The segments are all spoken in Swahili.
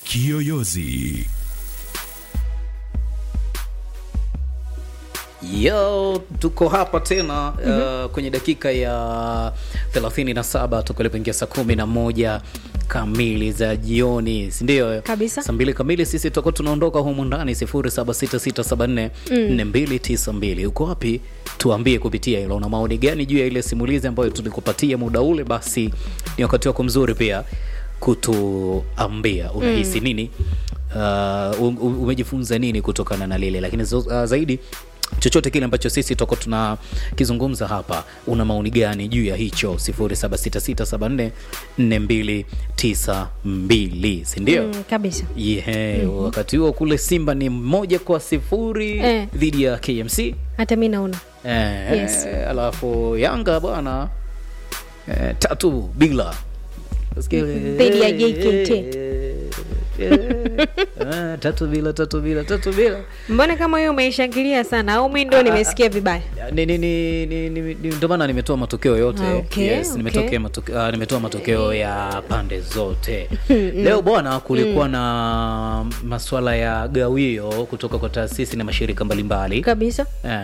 Kiyoyozi. Yo, tuko hapa tena uh, kwenye dakika ya 37 tukalipoingia saa kumi na moja kamili za jioni, si ndio? Kabisa. Saa mbili kamili sisi tutakuwa tunaondoka humu ndani 0766744292. Uko wapi? Tuambie kupitia hilo, una maoni gani juu ya ile simulizi ambayo tulikupatia muda ule? Basi ni wakati wako mzuri pia kutuambia unahisi nini, uh, um- um- umejifunza nini kutokana na lile, lakini zo- uh, zaidi chochote kile ambacho sisi toko tunakizungumza hapa, una maoni gani juu ya hicho? 0766744292 si ndio? Mm, kabisa Yeah, wakati huo kule Simba ni moja kwa sifuri Eh. dhidi ya KMC hata mi naona eh, Yes. alafu Yanga bwana eh, tatu bila Nasikia ile- Dhidi ya JKT. Eh, eh, tatu bila tatu bila tatu bila mbona kama hiyo umeishangilia sana au mi ndo nimesikia vibaya ni, ni, ni, ni, ni, ni, ndio maana nimetoa matokeo yote Ah, okay, yes, okay. nimetokea matoke, uh, nimetoa matokeo ya pande zote leo bwana kulikuwa na masuala ya gawio kutoka kwa taasisi na mashirika mbalimbali kabisa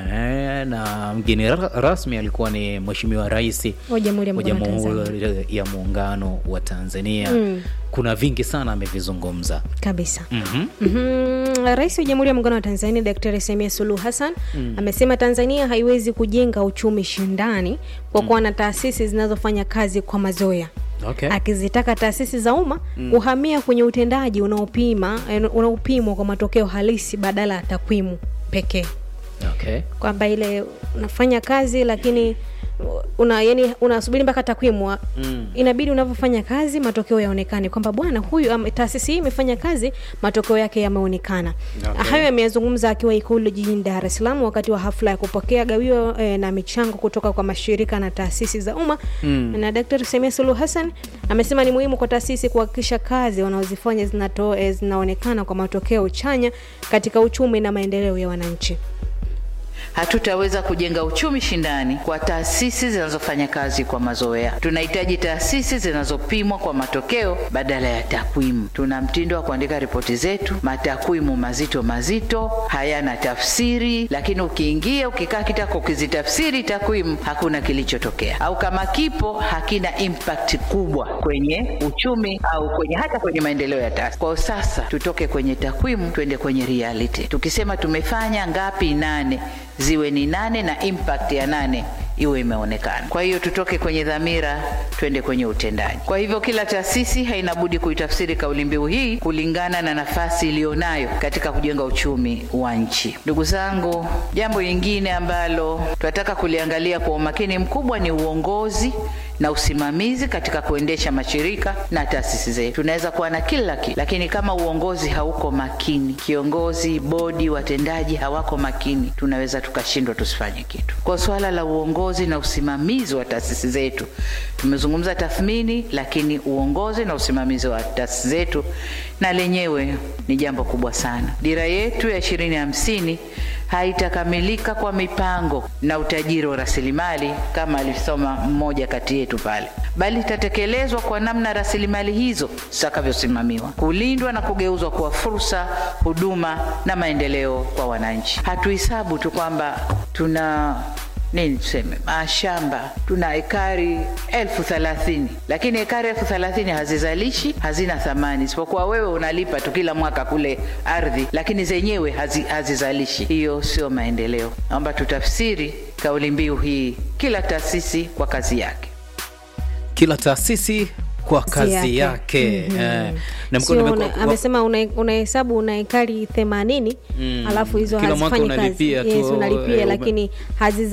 Eh, na mgeni ra- rasmi alikuwa ni mheshimiwa rais wa jamhuri ya wa muungano wa Tanzania jamhuri ya muungano wa tanzania Mm. kuna vingi sana amevizungumza kabisa mm-hmm. Mhm. Rais wa Jamhuri ya Muungano wa Tanzania Daktari Samia Suluhu Hassan amesema Tanzania haiwezi kujenga uchumi shindani kwa kuwa na taasisi zinazofanya kazi kwa mazoea okay. akizitaka taasisi za umma kuhamia kwenye utendaji unaopima eh, unaopimwa kwa matokeo halisi badala ya takwimu pekee okay. kwamba ile unafanya kazi lakini una yani unasubiri mpaka takwimu Mm. inabidi unavyofanya kazi matokeo yaonekane kwamba bwana huyu ame- taasisi hii imefanya kazi matokeo yake yameonekana Okay. hayo yameyazungumza akiwa ikulu jijini dar es salaam wakati wa hafla ya kupokea gawio eh, na michango kutoka kwa mashirika na taasisi za umma Mm. na dr samia suluhu hassan amesema ni muhimu kwa taasisi kuhakikisha kazi wanazozifanya zinato, eh, zinaonekana kwa matokeo chanya katika uchumi na maendeleo ya wananchi Hatutaweza kujenga uchumi shindani kwa taasisi zinazofanya kazi kwa mazoea. Tunahitaji taasisi zinazopimwa kwa matokeo badala ya takwimu. Tuna mtindo wa kuandika ripoti zetu, matakwimu mazito mazito, hayana tafsiri, lakini ukiingia ukikaa kitako ukizitafsiri takwimu, hakuna kilichotokea, au kama kipo hakina impact kubwa kwenye uchumi au kwenye hata kwenye maendeleo ya taasisi. Kwa hiyo sasa tutoke kwenye takwimu twende kwenye reality. Tukisema tumefanya ngapi, nane ziwe ni nane na impact ya nane iwe imeonekana. Kwa hiyo tutoke kwenye dhamira twende kwenye utendaji. Kwa hivyo kila taasisi haina budi kuitafsiri kauli mbiu hii kulingana na nafasi iliyonayo katika kujenga uchumi wa nchi. Ndugu zangu, jambo lingine ambalo tunataka kuliangalia kwa umakini mkubwa ni uongozi na usimamizi katika kuendesha mashirika na taasisi zetu. Tunaweza kuwa na kila kitu, lakini kama uongozi hauko makini, kiongozi, bodi, watendaji hawako makini, tunaweza tukashindwa tusifanye kitu. Kwa swala la uongozi na usimamizi wa taasisi zetu, tumezungumza tathmini, lakini uongozi na usimamizi wa taasisi zetu na lenyewe ni jambo kubwa sana. Dira yetu ya ishirini hamsini haitakamilika kwa mipango na utajiri wa rasilimali kama alisoma mmoja kati yetu pale, bali itatekelezwa kwa namna rasilimali hizo zitakavyosimamiwa, kulindwa na kugeuzwa kuwa fursa, huduma na maendeleo kwa wananchi. Hatuhesabu tu kwamba tuna nini tuseme mashamba tuna ekari elfu thelathini lakini ekari elfu thelathini hazizalishi hazina thamani isipokuwa wewe unalipa tu kila mwaka kule ardhi lakini zenyewe hazi, hazizalishi hiyo sio maendeleo naomba tutafsiri kauli mbiu hii kila taasisi kwa kazi yake kila taasisi kwa kazi yake. yake, Mhm. Eh, na mko- Sio nimeko- una, wa- amesema una- unahesabu una ekari themanini Mm. alafu hizo Kila mwaka hazifanyi kazi unalipia tu, yes, unalipia eh, lakini haziza